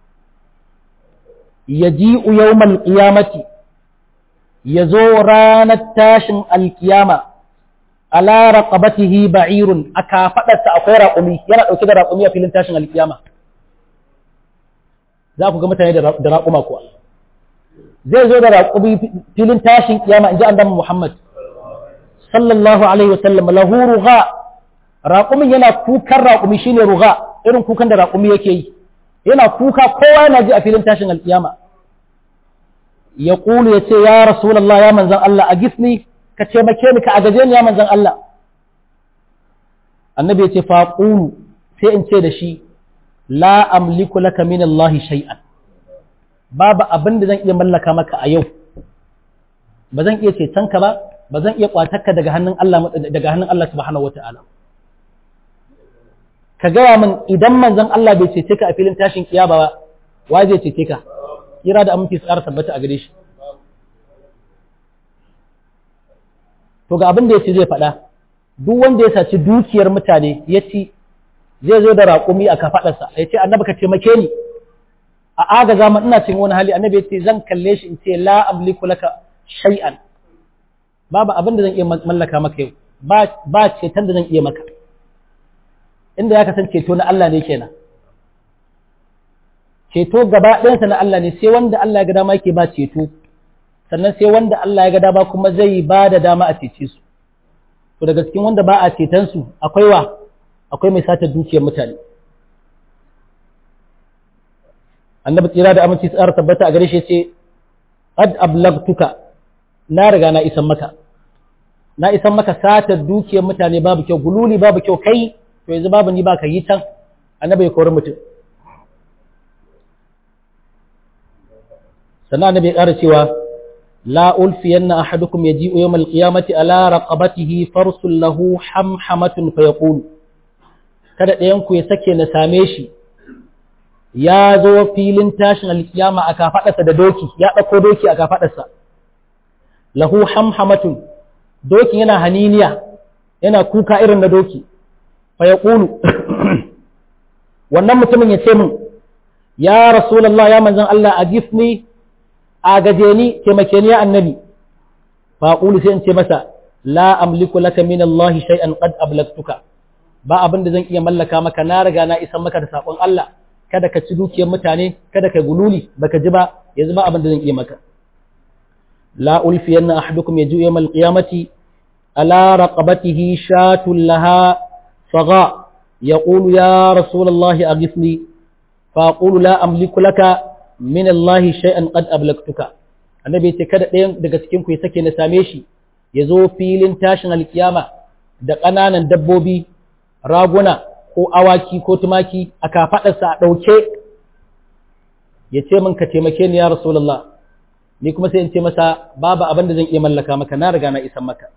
yaji'u yawmal qiyamati yazo ranar tashin alkiyama ala raqabatihi ba'irun aka fadarsa akwai raƙumi yana dauke da raƙumi a filin tashin alkiyama za ku ga mutane da raƙuma kuwa zai zo da raƙumi filin tashin kiyama inji annabi Muhammad sallallahu alaihi wasallam lahu rugha raƙumin yana kukan raƙumi shine rugha irin kukan da raƙumi yake yi yana kuka kowa yana ji a filin tashin alkiyama ya ƙulu ya ce ya rasulallah ya manzan Allah a gisni ka taimake ni ka agaje ni ya manzan Allah annabi ya ce fa ƙulu sai in ce da shi la amliku laka min Allah shay'an babu abin da zan iya mallaka maka a yau ba zan iya ceton ka ba ba zan iya kwatarka daga hannun Allah daga hannun Allah subhanahu wata'ala ka gaya min idan manzon Allah bai cece ka a filin tashin kiyama ba wa zai cece ka kira da aminci tsara tabbata a gare shi to ga abin da ya ce zai faɗa duk wanda ya saci dukiyar mutane ya ci zai zo da raƙumi a kafaɗarsa ya ce annabi ka taimake ni a agaza ma ina cin wani hali annabi ya ce zan kalle shi in ce la amliku laka shay'an babu abin da zan iya mallaka maka yau ba ceton da zan iya maka inda ya kasance ceto na Allah ne kenan ceto gaba ɗayansa na Allah ne sai wanda Allah ya ga dama yake ba ceto sannan sai wanda Allah ya ga dama kuma zai ba da dama a cece su to daga cikin wanda ba a ceton su akwai wa akwai mai sata dukiyar mutane annabi tsira da aminci tsara tabbata a gare shi ce qad ablagtuka na riga na isan maka na isan maka sata dukiyar mutane babu kyau gululi babu kyau kai to yanzu babu ni ba ka yi can annabi ya kori mutum sannan annabi ya ƙara cewa la ulfiyanna ahadukum yaji'u yawmal qiyamati ala raqabatihi farsul lahu hamhamatun fa yaqulu kada ɗayan ku ya sake na same shi ya zo filin tashin alkiyama a kafaɗarsa da doki ya ɗauko doki a kafaɗarsa lahu hamhamatun doki yana haniniya yana kuka irin na doki fa yaqulu wannan mutumin ya ce min ya rasulullah ya manzon Allah a gifni a gaje ni taimake ni ya annabi fa qulu sai in ce masa la amliku laka min Allah shay'an qad ablagtuka ba abin da zan iya mallaka maka na riga na isan maka da sakon Allah kada ka ci dukiyar mutane kada ka gululi baka ji ba yanzu ba abin da zan iya maka la ulfiyanna ahadukum yaju yawmal qiyamati ala raqabatihi shatun laha faga يقول يا رسول الله أغثني فأقول لا أملك لك من الله شيئا قد أبلغتك annabi ce kada ɗayan daga cikin ku ya sake na same shi ya zo filin tashin alkiyama da ƙananan dabbobi raguna ko awaki ko tumaki a kafaɗarsa a ɗauke ya ce min ka taimake ni ya rasulullah ni kuma sai in ce masa babu abin da zan iya mallaka maka na riga na isan maka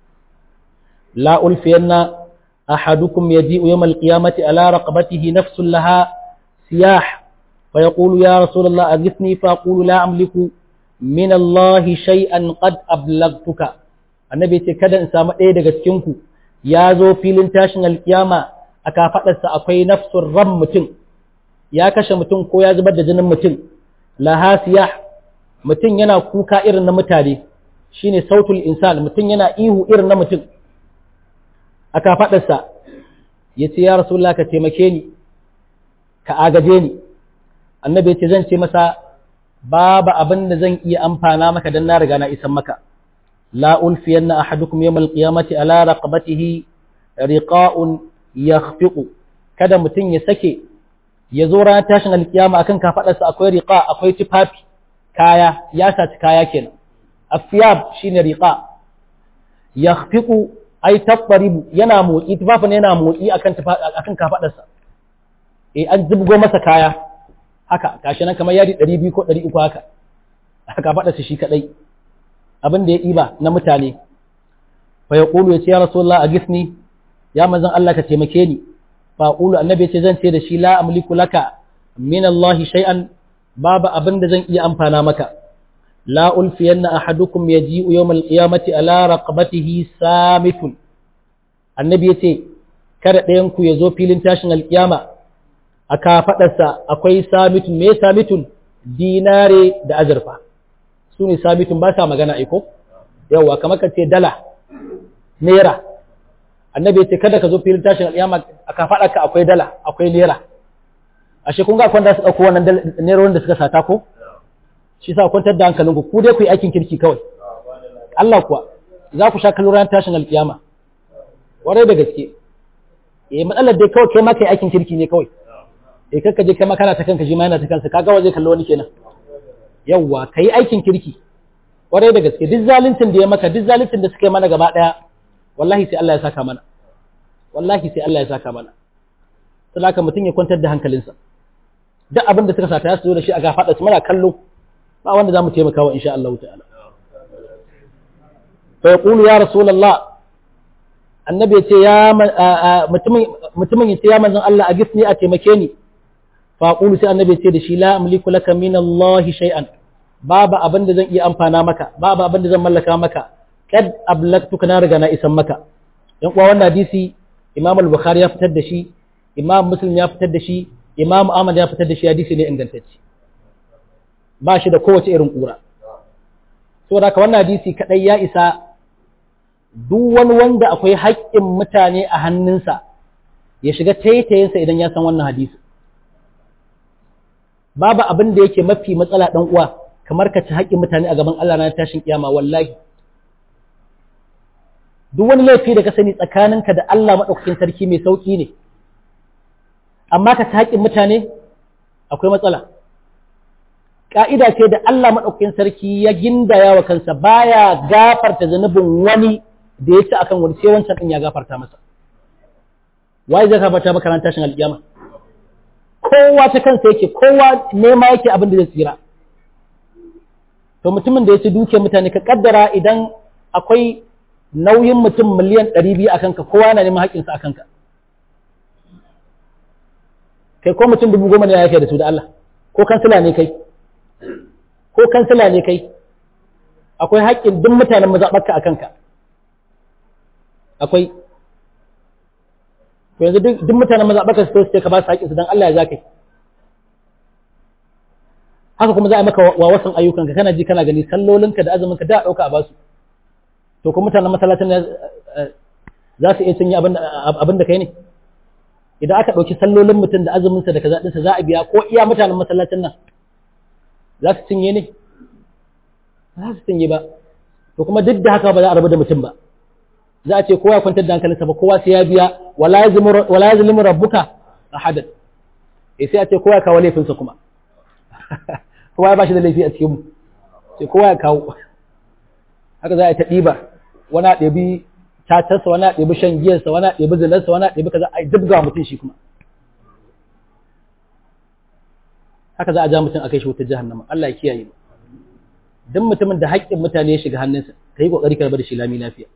la ulfiyanna أحدكم يجيء يوم القيامة على رقبته نفس لها سياح فيقول يا رسول الله أغثني فأقول لا أملك من الله شيئا قد أبلغتك النبي تكدا إنسان إيه دقا تكنكو يا زو في لنتاشن القيامة أكافت أكوي نفس الرم متن يا كش متن كو يا زبد جنن متن لها سياح متن ينا كوكا إرن متالي shine sautul insan mutum yana ihu irin na mutum aka faɗarsa ya ce ya rasulullah ka taimake ni ka agaje ni annabi ya ce zan ce masa babu abin da zan iya amfana maka dan na riga na isan maka la ulfiyanna ahadukum yawmal qiyamati ala raqabatihi riqa'un yakhfiqu kada mutum ya sake ya zo ranar tashin alkiyama akan kafaɗarsa akwai riqa akwai tufafi kaya ya saci kaya kenan afiyab shine riqa yakhfiqu ai tabbaribu yana motsi tufafin yana motsi akan akan kafadarsa eh an zubgo masa kaya haka gashi nan kamar yadi 200 ko 300 haka aka kafadarsa shi kadai abin da ya iba na mutane fa yaqulu ya ce ya rasulullah agisni ya manzon Allah ka taimake ni fa qulu annabi ce zan ce da shi la amliku laka min Allah shay'an babu abin da zan iya amfana maka la ulfiyanna ahadukum yaji'u yawm al-qiyamati ala raqabatihi samitun annabi yace kada ɗayan ku ya zo filin tashin alkiyama a kafaɗarsa akwai samitun me samitun dinare da azurfa su ne samitun ba sa magana aiko yawwa kamar ka ce dala naira annabi ya ce kada ka zo filin tashin alƙiyama a kafaɗarka akwai dala akwai naira ashe kun ga akwai da su ɗauko wannan naira da suka sata ko shi sa kwantar da hankalinku ku dai ku yi aikin kirki kawai Allah kuwa za ku sha kallon ran tashin alƙiyama warai da gaske eh matsalar dai kawai kai ma kai aikin kirki ne kawai eh kakka je kai ma kana ta kanka shi ma yana ta kansa kaga waje kallo wani kenan yawwa kai aikin kirki kwarai da gaske duk zaluncin da ya maka duk zaluncin da suka yi mana gaba daya wallahi sai Allah ya saka mana wallahi sai Allah ya saka mana sai haka mutum ya kwantar da hankalinsa duk abin da suka sata ya su zo da shi a gafaɗa su muna kallo ba wanda za mu taimaka wa insha Allah ta'ala fa yaqulu ya rasulullah annabi ya ce ya mutumin ya ce ya manzon Allah a gisni a taimake ni faƙulu sai annabi ce da shi la amliku laka min Allah shay'an babu abin da zan iya amfana maka babu abin da zan mallaka maka kad ablaktuka na riga na isan maka dan uwa wannan hadisi Imam al-Bukhari ya fitar da shi Imam Muslim ya fitar da shi Imam Ahmad ya fitar da shi hadisi ne ingantacce ba shi da kowace irin kura saboda haka wannan hadisi kadai ya isa duk wani wanda akwai haƙƙin mutane a hannunsa ya shiga taitayinsa idan ya san wannan hadisi babu abin da yake mafi matsala ɗan uwa kamar ka ci haƙƙin mutane a gaban Allah na tashin kiyama wallahi duk wani laifi da ka sani tsakaninka da Allah maɗaukakin sarki mai sauƙi ne amma ka ci haƙƙin mutane akwai matsala ƙa'ida ce da Allah maɗaukakin sarki ya gindaya wa kansa baya gafarta zunubin wani da ya ci akan wani sai wancan ɗin ya gafarta masa waye zai gafarta maka ran tashin alƙiyama kowa ta kansa yake kowa nema yake abin da zai tsira to mutumin da ya ci duke mutane ka kaddara idan akwai nauyin mutum miliyan ɗari biyu a kanka kowa na neman haƙƙinsa a kanka kai ko mutum dubu goma ne ya yake da su da Allah ko kansila ne kai ko kansila ne kai akwai haƙƙin duk mutanen mazaɓarka a kanka akwai to yanzu duk mutanen mazaɓarka su ce ka ba su haƙƙinsu don Allah ya za kai haka kuma za a maka wa wasan ayyukanka kana ji kana gani sallolinka da azuminka da ɗauka a basu to kuma mutanen masallacin za su iya cinye abin da kai ne idan aka ɗauki sallolin mutum da azuminsa da kaza ɗinsa za a biya ko iya mutanen masallacin nan za su cinye ne za su cinye ba to kuma duk da haka ba za a rabu da mutum ba za a ce kowa ya kwantar da hankalinsa ba kowa sai ya biya wala ya zalimu rabbuka ahadan eh sai a ce kowa ya kawo laifinsa kuma kowa ya bashi da laifi a cikin mu sai kowa ya kawo haka za a yi ta ɗiba wani a ɗebi tatarsa wani a ɗebi shan giyarsa wani a ɗebi zinarsa wani a ɗebi kaza a dubga mutum shi kuma haka za a ja mutum a kai shi wutar jahannama Allah ya kiyaye mu duk mutumin da haƙƙin mutane ya shiga hannunsa ka yi ƙoƙari ka rabu da shi lami lafiya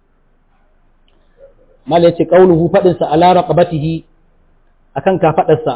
mal ya ce ƙauluhu faɗinsa ala raqabatihi akan kafaɗarsa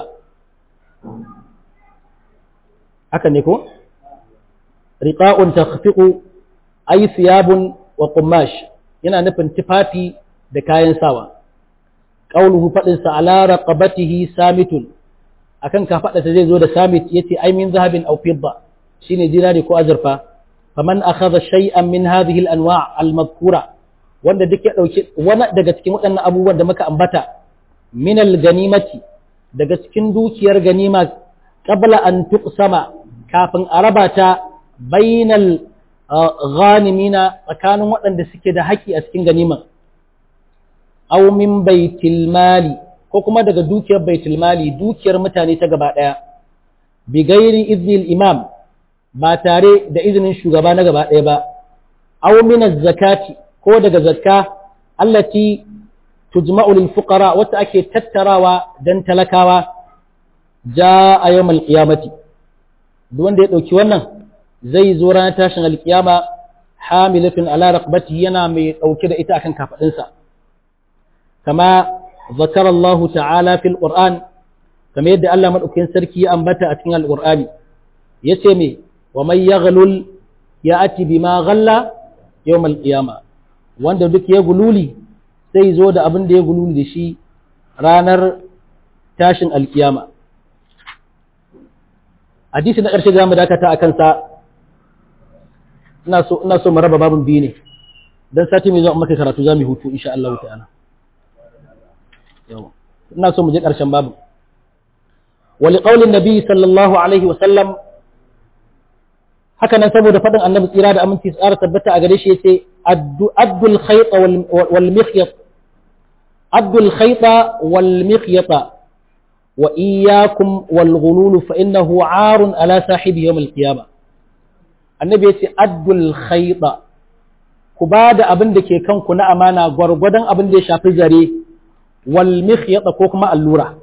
haka ne ko riqa'un takhfiqu ay thiyabun wa qumash yana nufin tufafi da kayan sawa qauluhu fadin sa ala raqabatihi samitun akan kafadarsa zai zo da samit yace ay min zahabin aw fidda shine dinari ko azurfa faman akhadha shay'an min hadhihi al-anwa' al-madhkura wanda duk ya dauki wani daga cikin waɗannan abubuwan da muka ambata min al-ganimati daga cikin dukiyar ganima qabla an tuqsama kafin a raba ta bainal ghanimina tsakanin waɗanda suke da haƙƙi a cikin ganiman aw min baitil mali ko kuma daga dukiyar baitul mali dukiyar mutane ta gaba ɗaya bi gairi iznil imam ba tare da izinin shugaba na gaba ɗaya ba aw min zakati ko daga zakka allati tujma'u lil fuqara wata ake tattarawa dan talakawa jaa yawmal qiyamati duk wanda ya ɗauki wannan zai zo ranar tashin alkiyama hamilatun ala raqbati yana mai ɗauke da ita akan kafadinsa kama zakara Allah ta'ala fil Qur'an kamar yadda Allah madaukakin sarki ya ambata a cikin Al-Qur'ani yace me wa man yaghlul ya'ti bima ghalla yawm al-qiyama wanda duk ya gululi sai zo da abin da ya gululi da shi ranar tashin alkiyama hadisi na ƙarshe za mu dakata a kansa ina so ina so mu raba babin biyu ne dan sati mai zuwa maka karatu za mu hutu insha Allah ta'ala yawa ina so mu je ƙarshen babin wa liqaulin nabi sallallahu alaihi wa sallam haka nan saboda faɗin annabi tsira da aminci tsara tabbata a gare shi yace addul khayta wal mikhyat addul khayta wal mikhyata wa iyyakum wal ghulul fa innahu arun ala sahibi yawm al qiyamah annabi yace addul khayta ku ba da abin da ke kanku na amana gwargwadon abin da ya shafi zare wal mikhyata ko kuma allura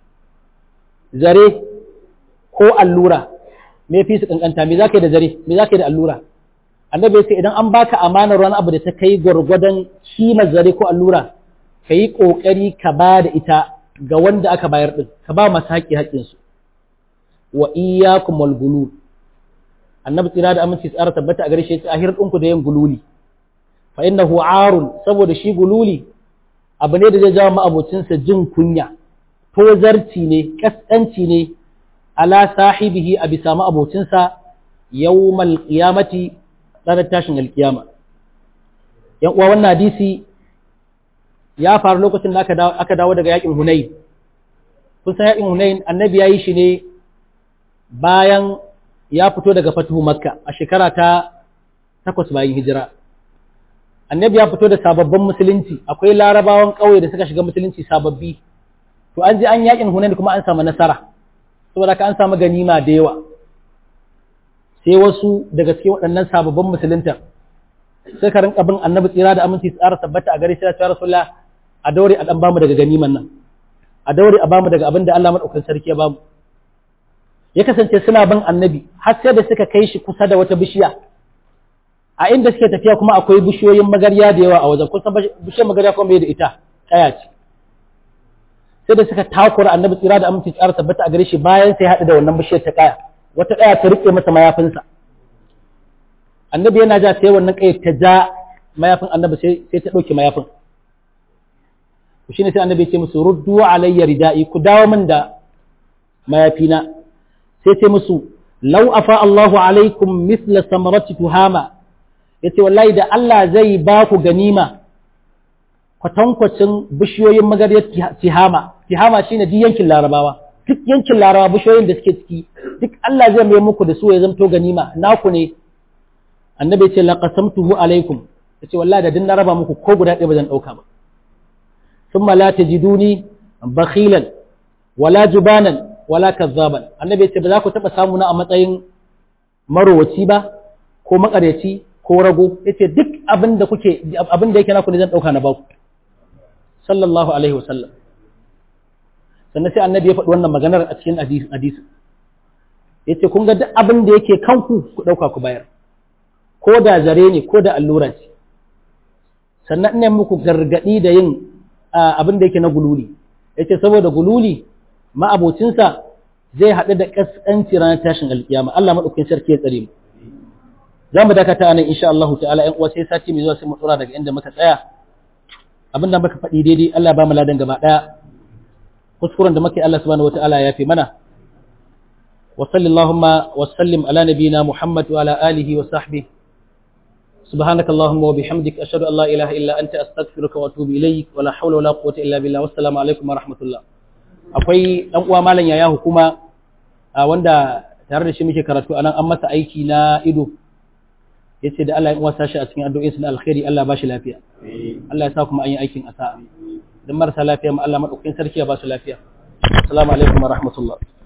zare ko allura me fi su kankanta me zaka yi da zare me zaka yi da allura annabi ya ce idan an baka amanar wani abu da ta kai gwargwadon kimar zare ko allura ka yi kokari ka ba da ita ga wanda aka bayar din ka ba masu haƙƙi haƙƙin su wa iyyakum wal gulul annabi tsira da aminci tsara tabbata a gare shi ya ce ahir ɗinku da yin gululi fa innahu arun saboda shi gululi abu ne da zai jawo ma'abocinsa jin kunya tozarci ne kaskanci ne ala sahibihi a bisa ma'abocinsa yawmal qiyamati ranar tashin alkiyama yan uwa wannan hadisi ya faru lokacin da aka dawo daga yakin hunain kun san yakin hunain annabi ya yi shi ne bayan ya fito daga fatuhu makka a shekara ta takwas bayan hijira annabi ya fito da sababbin musulunci akwai larabawan ƙauye da suka shiga musulunci sababbi to an je an yakin hunain kuma an samu nasara saboda ka an samu ganima da yawa sai wasu daga cikin waɗannan sababbin musulunta sai ka rinka bin annabi tsira da aminci tsara tabbata a gare shi ya rasulullah a daure a dan bamu daga ganiman nan a daure a bamu daga abin da Allah madaukakin sarki ya bamu ya kasance suna bin annabi har sai da suka kai shi kusa da wata bishiya a inda suke tafiya kuma akwai bishiyoyin magarya da yawa a wajen kusan bishiyar magarya kuma bai da ita kaya ce sai da suka takura annabi tsira da aminci tsara tabbata a gare shi bayan sai haɗu da wannan bishiyar ta kaya wata kaya ta rike masa mayafinsa annabi yana ja sai wannan kaya ta ja mayafin annabi sai sai ta ɗauke mayafin to shine sai annabi ya ce musu ruddu alayya ridai ku dawo min da mayafina sai ce musu law afa Allahu alaikum misla samarati tuhama yace wallahi da Allah zai ba ku ganima kwatankwacin bishiyoyin magaryar tihama tihama shine duk yankin larabawa duk yankin larabawa bishiyoyin da suke ciki duk Allah zai mai muku da su ya zamto ganima naku ne annabi ya ce laqasamtuhu alaikum yace wallahi da din na raba muku ko guda ɗaya ba zan dauka ba thumma la tajiduni bakhilan wala jubanan wala kazzaban annabi ya ce ba za ku taba samu na a matsayin marowaci ba ko makaryaci ko rago yace duk abin da kuke abin da yake naku ne zan dauka na baku sallallahu alaihi wasallam sannan sai annabi ya faɗi wannan maganar a cikin hadisi yace kun ga duk abin da yake kanku ku dauka ku bayar ko da zare ne ko da allura ce sannan ina muku gargadi da yin abin da yake na gululi yace saboda gululi ma'abocinsa zai haɗu da ƙasƙanci ranar tashin alƙiyama Allah maɗaukin sarki ya tsare mu za mu dakata nan insha Allah ta'ala ƴan uwa sai sati mai zuwa sai mu tsora daga inda muka tsaya abinda muka faɗi daidai Allah ba mu ladan gaba ɗaya kuskuren da muke Allah subhanahu wata'ala ya fi mana wa sallallahu wa sallim ala nabiyina Muhammad wa ala alihi wa sahbihi سبحانك اللهم وبحمدك أشهد أن لا إله إلا أنت أستغفرك وأتوب إليك ولا حول ولا قوة إلا بالله والسلام عليكم ورحمة الله akwai ɗan uwa malam yaya hukuma wanda tare da shi muke karatu anan an masa aiki na ido yace da Allah ya uwa sashi a cikin addu'o'in na alkhairi Allah ba shi lafiya Allah ya sa kuma an yi aikin asa dan marasa lafiya ma Allah madaukakin sarki ya ba su lafiya assalamu alaikum wa rahmatullah